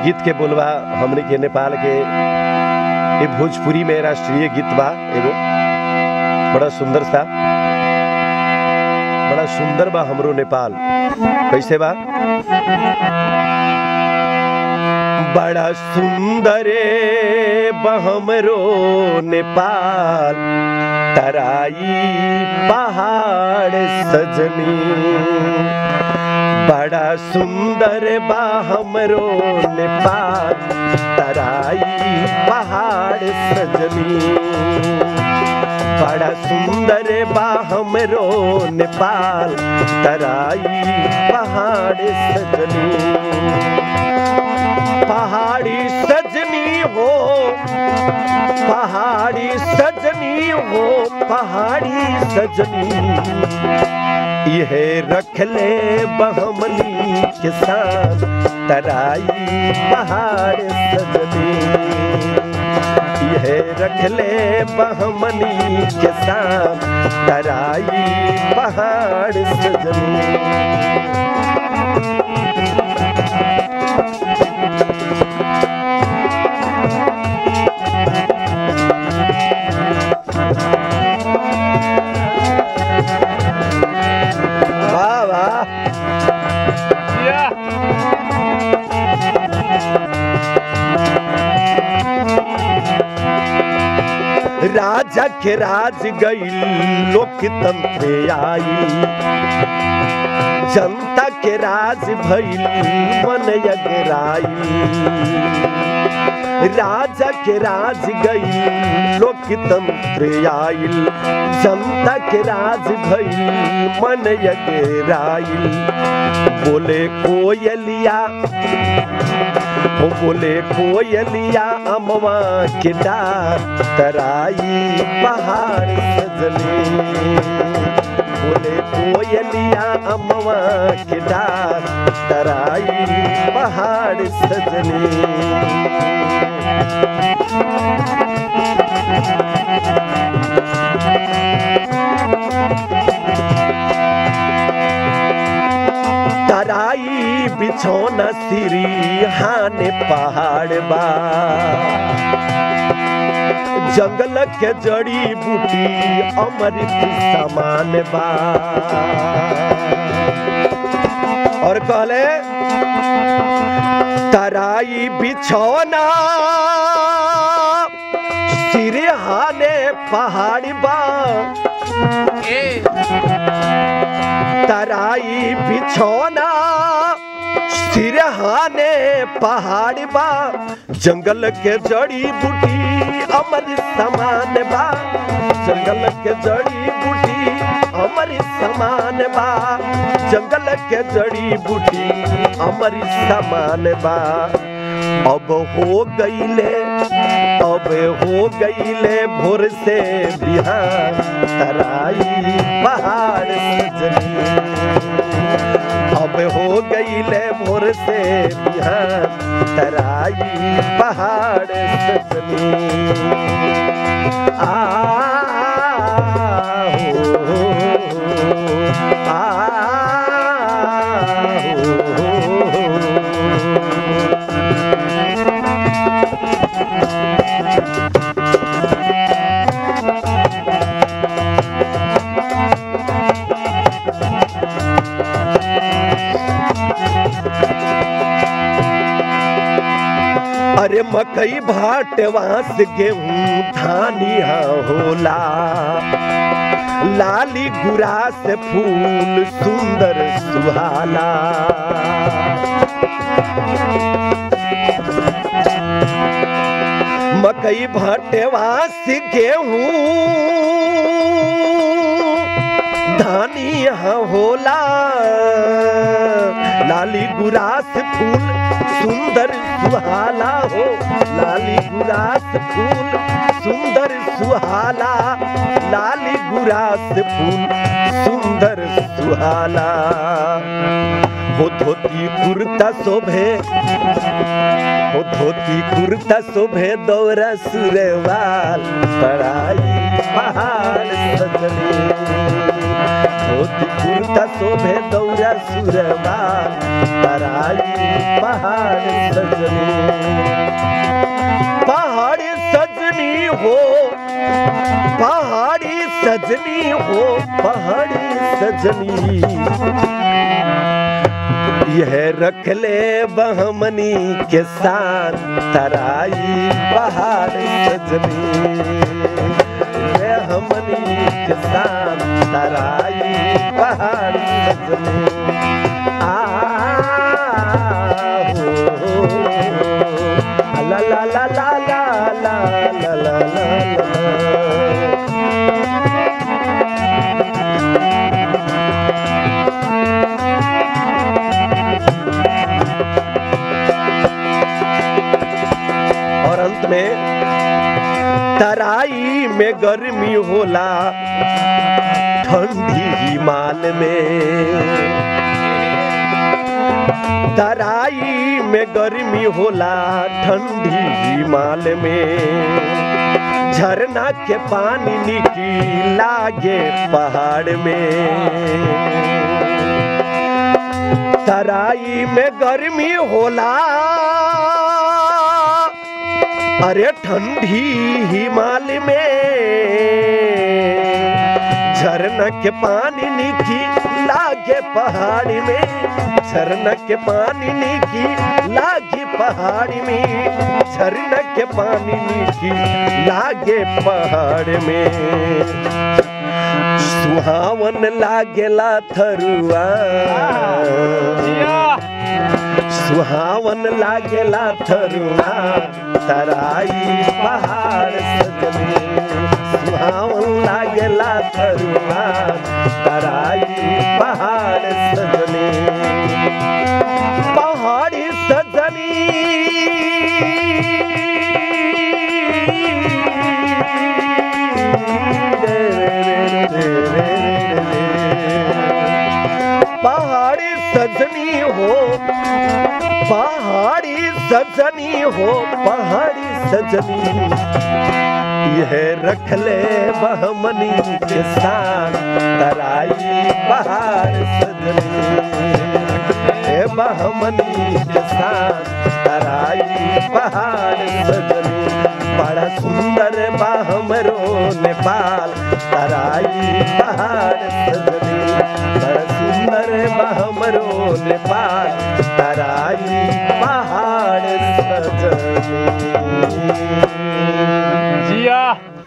गीत के बोलबा हमने के नेपाल के ये भोजपुरी में राष्ट्रीय गीत बा एगो बड़ा सुंदर सा बड़ा सुंदर बा हमरो नेपाल कैसे बा बड़ा सुंदर बहमरो नेपाल तराई पहाड़ सजनी बड़ा सुंदर बा हमरो नेपाल तराई पहाड़ सजनी बड़ा सुंदर बा हमरो नेपाल तराई पहाड़ सजनी पहाड़ी सजनी हो पहाड़ी सजनी हो पहाड़ी सजनी यह रख ले बहमनी किसान तराई पहाड़ सजनी यह रख ले बहमनी किसान तराई पहाड़ सजनी वाह वाह राजा के राज गई लोकतंत्र आई जनता के राज भइल मन यगराई राजा के राज गई लोकतंत्र आइल जनता के राज भइल मन यगराइल बोले कोयलिया ओ बोले कोयलिया अमवा के डार तराई पहाड़ सजने बोले कोयलिया अमवा के डार तराई पहाड़ सजने तराई बिछौना सिरी हाने पहाड़ बा जंगल के जड़ी बूटी अमृत समान बा और कहले तराई बिछौना सिरे हाने पहाड़ बा तराई बिछौना सिरहाने पहाड़ बा जंगल के जड़ी बूटी अमर समान बा जंगल के जड़ी बूटी अमर समान बा जंगल के जड़ी बूटी अमर समान बा अब हो गईले अब हो गईले भोर से बिहार तराई पहाड़ सजनी अब हो गईले भोर से बिहार तराई पहाड़ सजनी आ हो, आ हो। अरे मकई भाट वास गेहूं धानिया होला लाली गुरास फूल सुंदर सुहाना मकई भाटे वास गेहूं धानिया होला लाली गुरास फूल सुंदर सुहाला हो लाली गुरास फूल सुंदर सुहाला लाली गुरास फूल सुंदर सुहाला हो धोती कुर्ता शोभे हो धोती कुर्ता शोभे दौरा सुरवाल पढ़ाई पहाड़ सजनी धोती कुर्ता शोभे दौरा सुरबा तराई पहाड़ सजनी पहाड़ी सजनी हो पहाड़ी सजनी हो पहाड़ी सजनी यह रख ले बहमनी के साथ तराई पहाड़ सजनी यह हमनी के साथ तराई पहाड़ सजनी आ हो ला ला ला ला ला ला ला ला ला और अंत में तराई में गर्मी होला ठंडी हिमाल में तराई में गर्मी होला ठंडी हिमाल में झरना के पानी निकी लागे पहाड़ में तराई में गर्मी होला अरे ठंडी हिमाल में झरना के पानी नीकी लागे पहाड़ी में झरना के पानी नीकी लागे पहाड़ी में झरना के पानी नीकी लागे पहाड़ में सुहावन लागेला थरुआ सुहावन लागेला थरुआ तराई पहाड़ सजनी सुहावन लागेला थरुआ तराई पहाड़ सजनी पहाड़ी सजनी पहाड़ी सजनी हो पहाड़ी सजनी हो पहाड़ी सजनी यह रख ले बहमनी के साथ तराई पहाड़ सजनी ए बहमनी के साथ तराई पहाड़ सजनी बड़ा सुंदर बाहमरो नेपाल तराई पहाड़ सजनी बड़ा सुंदर बाहमरो नेपाल तराई पहाड़ सजनी जिया